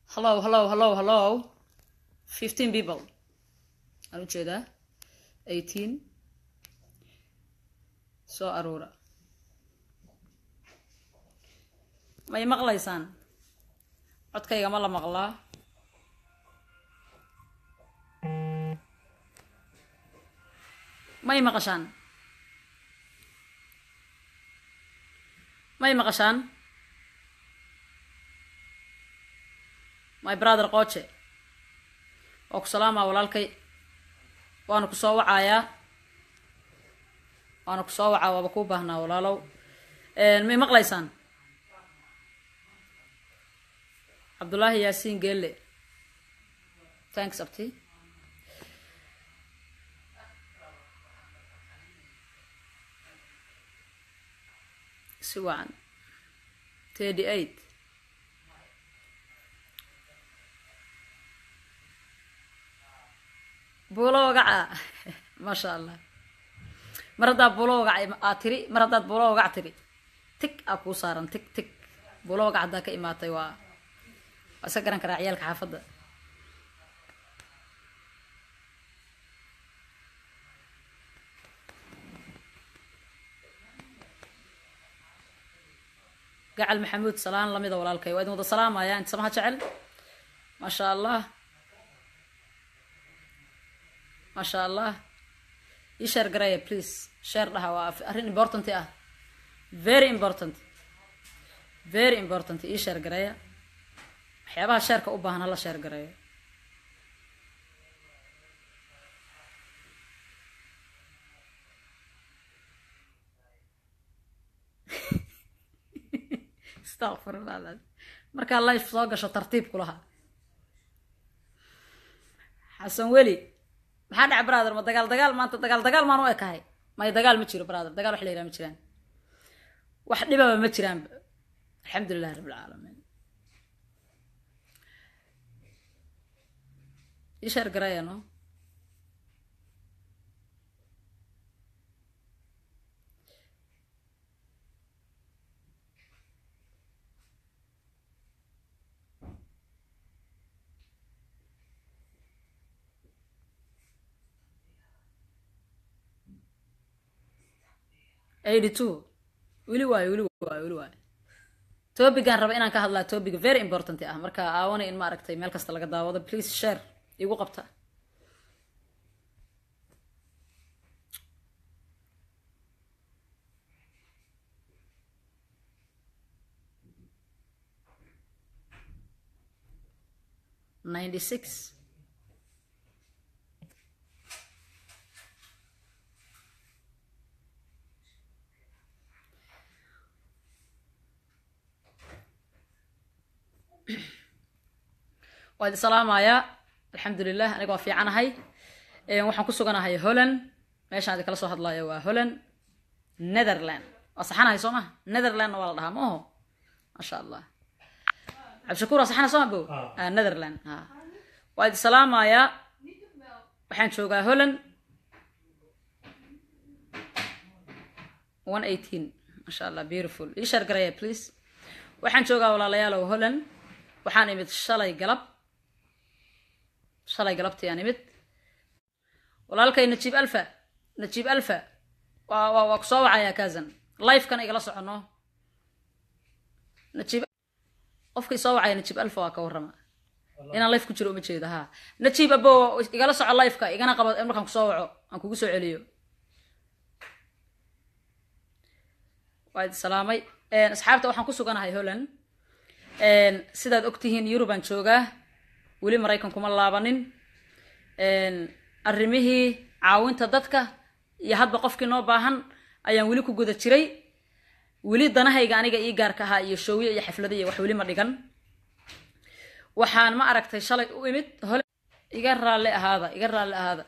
hello hello hello hello fifteen people aan ujeedaa eighteen soo aruura may maqlaysaan codkayga ma la maqlaa may maqashaan may maqashaan my brother qooje waa ku salaamaa walaalkay waana ku soo wacayaa waana ku soo wacaa waaba kuu baahnaa walaalow may maqlaysaan cabdullaahi yaasiin geelle thanks abti si wacan thirty eight buulo wagaca maasha allah mar haddaa buulo wagac aa tiri mar haddaad buulo wagac tiri tig aa kuu saaran tig tig buulo wagac haddaa ka imaatay waa waa iska garan karaa ciyaalka xaafadda gacal maxamuud salaan lamida walaalkay waa idin wada salaamaya inta samaha jecel maasha allah maasha allah ii sheer garaya please sheer dhaha waa arrin important ah very important very important ii sheer garaya waxyaabaha sheerka u baahan hala sheer garayo astaqfirullah markaa life soo gasho tartiib kulaha xasan weli maxaa dhaca brother ma dagaal dagaal maanta dagaal dagaal maan u ekahay may dagaal ma jiro brother dagaal wax la yiraha ma jiraan wax dhibaba ma jiraanba alxamdulilahi rabb alcaalamiin ii sheer garaya no eighty two weli waayo weli waayo weli waayo topigan raba inaan ka hadlaa topic very important ah marka aawana in maaragtay meel kasta laga daawado please share igu qabta ninety six waa idin salaamayaa alxamdulilah aniga waa fiicanahay waxaan ku suganahay holland meeshaan idin kala soo hadlayo waa holland netherland waa saxanahay soo ma netherlandna waa la dhahaa ma oho maasha allah cabdishakuur waa saxana soo ma bo netherland a waa idin salaamayaa waxaan joogaa holland one eighteen maasha allah beautiful ii sheer garaya please waxaan joogaa walaalayaalow holland waxaan imid shalay galab shalay galabtii aan imid walaalkay najiib alfa najiib alfa waa waa waa ku soo wacayaa kazan lifekan igala socono najiib qofkii soo wacaya najiib alfa waa ka warrama inaan life ku jiro uma jeedo ha najiib abo igala soco lifeka igana qabo markaan kusoo waco aan kugu soo celiyo waa idi salaamay asxaabta waxaan ku suganahay holland sidaad ogtihiin yurubaan joogaa weli maraykan kuma laabanin arrimihii caawinta dadka iyo hadba qofkii noo baahan ayaan weli ku guda jiray weli danahayga aniga ii gaarka ahaa iyo showyo iyo xaflado iyo wax weli ma dhigan waxaan ma aragtay shalay u imid hole iga raalli ahaada iga raalli ahaada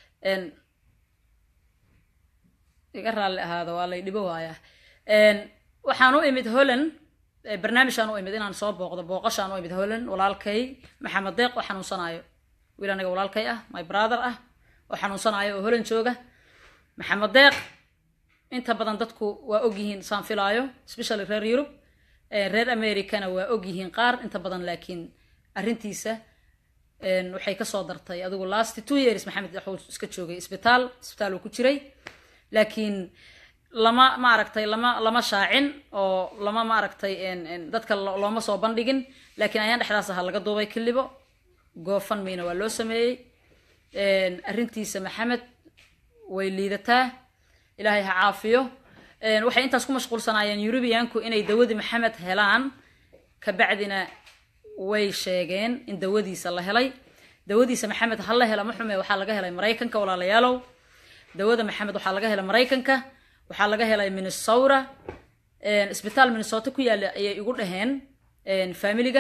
iga raalli ahaada waa lay dhibo waayaa waxaan u imid holland barnaamijaan u imid inaan soo booqdo booqashaan u imid holland walaalkay maxamed deeq oo xanuunsanaayo wiil aniga walaalkay ah my brother ah oo xanuunsanaayo oo holland jooga maxamed deeq inta badan dadku waa ogyihiin saan filaayo especially reer yurub reer americana waa ogyihiin qaar inta badan laakiin arrintiisa waxay kasoo dartay adigu last two years maxamed wuxuu iska joogay isbitaal isbitaal uu ku jiray laakiin lama maaragtay lama lama shaacin oo lama maaragtay dadka looma soo bandhigin laakiin ayaan dhexdaas ahaa laga duubay kilibo goofan mayna waa loo sameeyey arrintiisa maxamed way liidataa ilaahay ha caafiyo waxay intaas ku mashquulsanaayeen eurubiyanku inay dawadii maxamed helaan kabacdina way sheegeen in dawadiisa la helay dawadiisa maxamed ha la hela ma xume waxaa laga helay maraykanka walaalayaalow dawada maxamed waxaa laga helay maraykanka waxaa laga helay minnesota isbitaal minnesota ku yaalla ayay igu dhaheen familiga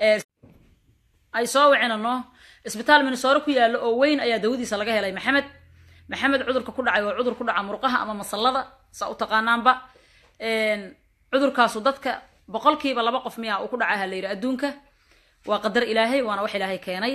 ay soo wicinano isbitaal minnesota ku yaalla oo weyn ayaa dawadiisa laga helay maxamed maxamed cudurka ku dhacay waa cudur ku dhaca murqaha ama masallada saa u taqaanaanba cudurkaasu dadka boqolkiiba laba qof miya uu ku dhaca ha la yidhi adduunka waa qadar ilaahay waana wax ilaahay keenay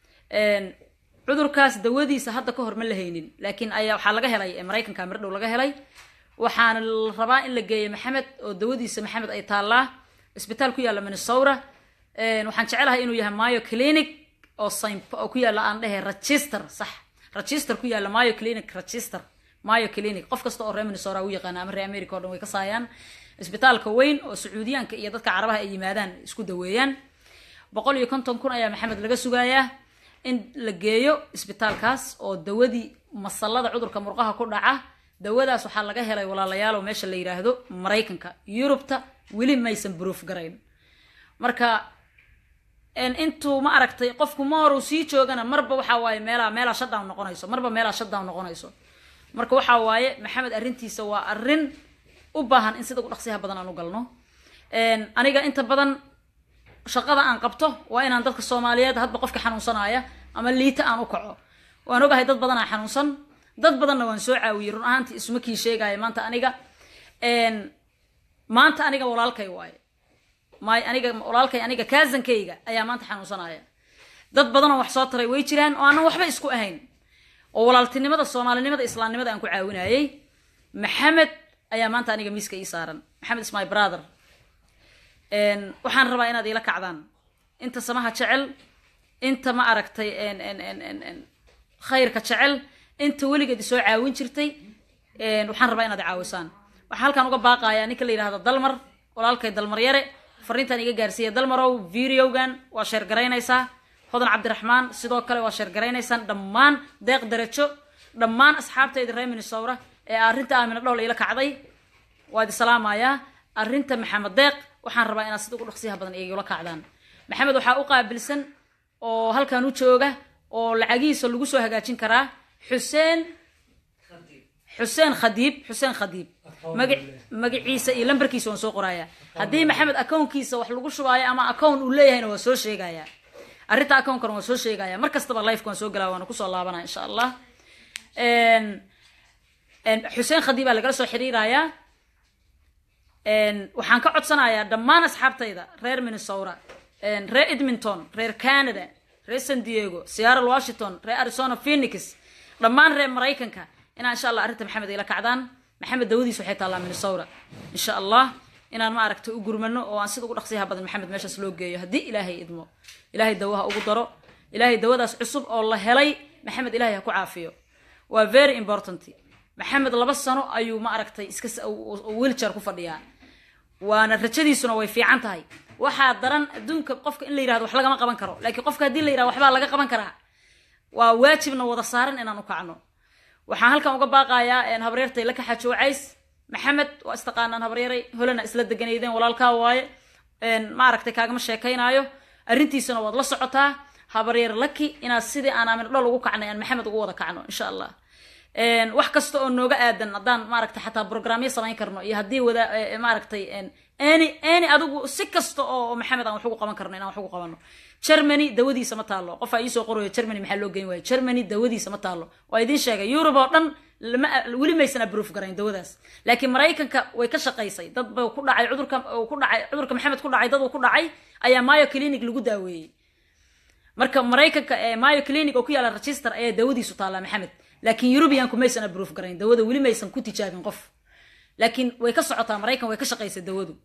cudurkaas dawadiisa hadda ka hor ma la haynin laakiin ayaa waxaa laga helay maraykanka mirdhow laga helay waxaana la rabaa in la geeyo maxamed oo dawadiisa maxamed ay taallaa isbitaal ku yaalla minnesota waxaan jecelahay inuu yahay mayo clinic oo oo ku yaalla aan dhehe register sax register ku yaalla mayo clinic register mayo clinic qof kasta oo reer minnesota u yaqaana ama reer america o dhan way ka saayaan isbitaalka weyn oo sacuudiyaanka iyo dadka carabaha ay yimaadaan isku daweeyaan boqol iyo konton kun ayaa maxamed laga sugayaa in la geeyo isbitaalkaas oo dawadii masallada cudurka murqaha ku dhaca dawadaas waxaa laga helay walaalayaal oo meesha la yidhaahdo maraykanka yurubta weli maysan proof garayn marka intuu ma aragtay qofku ma horu sii joogana marba waxaa waaye meelaa meelaa shutdown noqonayso marba meelaa shutdown noqonayso marka waxaa waaye maxamed arrintiisa waa arrin u baahan in sida ugu dhaqsiyaha badan aan u galno aniga inta badan shaqada aan qabto waa inaan dadka soomaaliyeed hadba qofka xanuunsanaya ama liita aan u kaco waan ogahay dad badanaa xanuunsan dad badanna waan soo caawiyey run ahaantii isuma kii sheegaya maanta aniga maanta aniga walaalkay waaye may aniga walaalkay aniga kaasankayga ayaa maanta xanuunsanaya dad badanoo wax soo taray way jiraan oo aanan waxba isku ahayn oo walaaltinimada soomaalinimada islaamnimada aan ku caawinayay maxamed ayaa maanta aniga miiska ii saaran maxamed is my brother waxaan rabaa inaad iila kacdaan inta samaha jecel inta ma aragtay khayrka jecel inta weligeed isoo caawin jirtay waxaan rabaa inaad caawisaan waxaan halkaan uga baaqayaa ninka la yidhahdo dalmar walaalkay dalmar yare fariintan iga gaarsiiya dalmarow videogan waa sheergaraynaysaa hodan cabdiraxmaan sidoo kale waa sheergaraynaysaan dhammaan deeq darajo dhammaan asxaabtayda reer minnesota ee arrinta aamina dhowl iila kacday waad isalaamayaa arrinta maxamed deeq waxaan rabaa inaad sida ugu dhaqsiyaha badan igula kacdaan maxamed waxaa u qaabilsan oo halkan u jooga oo lacagihiisa lagu soo hagaajin karaa xuseen xuseen khadiib xuseen khadiib maga magaciisa iyo lambarkiisa waan soo qorayaa haddii maxamed akownkiisa wax lagu shubaayo ama akown uu leeyahayna waa soo sheegaya arrinta akownkana waa soo sheegaya mar kastaba lifeka waan soo galaa waana kusoo laabanaya insha allah xuseen khadiib baa lagala soo xiriirayaa waxaan ka codsanayaa dhammaan asxaabtayda reer minnesota reer edmonton reer canada reer san diego seattle washington reer arizona phoenix dhammaan reer maraykanka inaa insha allah arrinta maxamed ila kacdaan maxamed dawadiis waxay taallaa minnesota insha allah inaan ma aragtay u gurmano oo aan sida ugu dhaqsiyaha badan maxamed meeshaas loo geeyo haddii ilaahay idmo ilaahay dawaha ugu daro ilaahay dawadaas cusub oo la helay maxamed ilaahay ha ku caafiyo waa very important maxamed laba sano ayuu ma aragtay iska wiiljar ku fadhiyaa waana rajadiisuna way fiican tahay waxaa daran adduunka qofka in la yirahdo wax lagama qaban karo laakiin qofka haddii la yirahdo waxbaa laga qaban karaa waa waajibna wada saaran inaan u kacno waxaan halkan uga baaqayaa habaryartay la kaxajo wacays maxamed waa istaqaanaan habaryaray holana isla deganaydeen walaalkaa waaye ma aragtay kaagama sheekaynaayo arrintiisana waad la socotaa habaryar laki inaad sidii aan aamin dhol ugu kacnay aan maxamed ugu wada kacno insha allah wax kasta oo nooga aadan haddaan maaragtay xataa programyo samayn karno iyo haddii wada maaragtay any any adigu si kasta oo maxamed aan wax ugu qaban karno inaan wax ugu qabano germany dawadiisa ma taalo qofaa iisoo qorayo germany maxaa loo geyn waaya germany dawadiisa ma taalo waa idiin sheegay yurub oo dhan lama weli maysan abroof garayn dawadaas laakiin maraykanka way ka shaqaysay dad ba ku dhacay cudurka ku dhacay cudurka maxamed ku dhacay dad uu ku dhacay ayaa mayo clinic lagu daaweeyey marka maraykanka mayo clinic oo ku yaala register ayaa dawadiisu taallaa maxamed laakiin eurubianku maysan abroof garayn dawada weli maysan ku tijaabin qof laakiin way ka socotaa maraykan way ka shaqaysay dawadu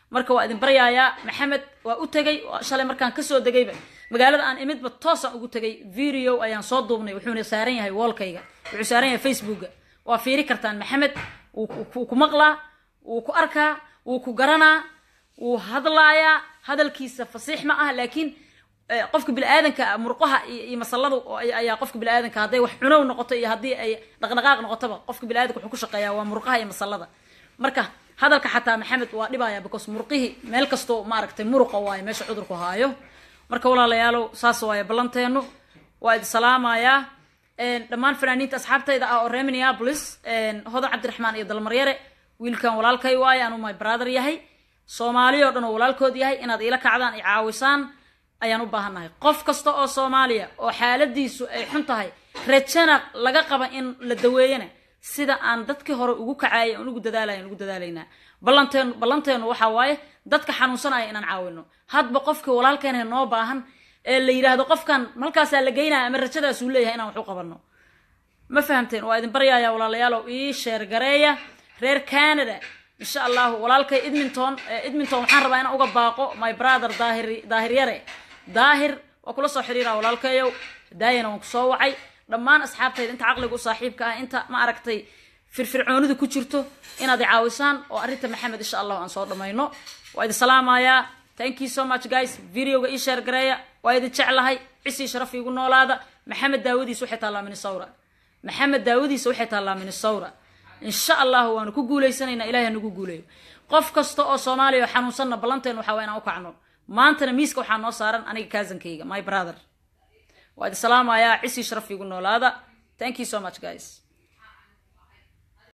marka waa idin baryayaa maxamed waa u tegay shalay markaan kasoo degayba magaalada aan imidba toosaan ugu tegay video ayaan soo duubnay wuxuuna saaran yahay woolkayga wuxuu saaran yahay facebooka waa fiiri kartaan maxamed wuu ku maqlaa wuu ku arkaa wuu ku garanaa wuu hadlaayaa hadalkiisa fasiix ma ah laakiin qofka biniaadanka murqaha iyo masaladu ayaa qofka biniaadanka hadday wax cunow noqoto iyo haddii ay dhaqdhaqaaq noqotoba qofka biniaadanka wuxuu ku shaqeeyaa waa murqaha iyo masalada marka hadalka xataa maxamed waa dhibaya because murqihii meel kastoo maaragtay muruqa waayo meesha cudurku haayo marka walaalayaalow saas waayo ballanteenu waa idi salaamayaa dhammaan fanaaniinta asxaabtayda ah oo reer minneapolis hodan cabdiraxmaan iyo dalmaryare wiilkan walaalkay waayo anuu my brother yahay soomaali oo dhan oo walaalkood yahay inaad iila kacdaan i caawisaan ayaan u baahannahay qof kasta oo soomaaliya oo xaaladiisu ay xun tahay rajana laga qaba in la daweeyana sida aan dadkii hore ugu kacaayay aan ugu dadaalaya ugu dadaalaynaa ballanteenu ballanteenu waxaa waaye dadka xanuunsanaya inaan caawino hadba qofkii walaalkeena noo baahan ee la yidhaahdo qofkan halkaasaa la geynaya ama rajadaasuu leeyahay inaan wax u qabanno ma fahamteen waa idin baryaaya walaalayaalow ii sheergareeya reer canada insha allahu walaalkay edmonton edmonton waxaan rabaa inaan uga baaqo my brother daahir daahir yare daahir waa kula soo xiriiraa walaalkayow daayana waan kusoo wacay dhammaan asxaabtayda inta caqliga u saaxiibka ah inta ma aragtay firfircoonidu ku jirto inaad i caawisaan oo arrinta maxamed insha allahu aan soo dhammayno waa idin salaamayaa thank you so much guys videoga ii sheer gareeya waa idin jeclahay cisii sharaf iigu noolaada maxamed daawadiisa waxay taallaa minnesota maxamed daawadiisa waxay taallaa minnesota insha allahu waanu ku guulaysanaynaa ilahay hanagu guuleeyo qof kasta oo soomaaliya oo xanuunsanna ballanteen waxaa waa inaan u kacno maantana miiska waxaa noo saaran aniga kaasankayga my brother waa idin salaamayaa cisii sharaf iigu noolaada thank you so much guys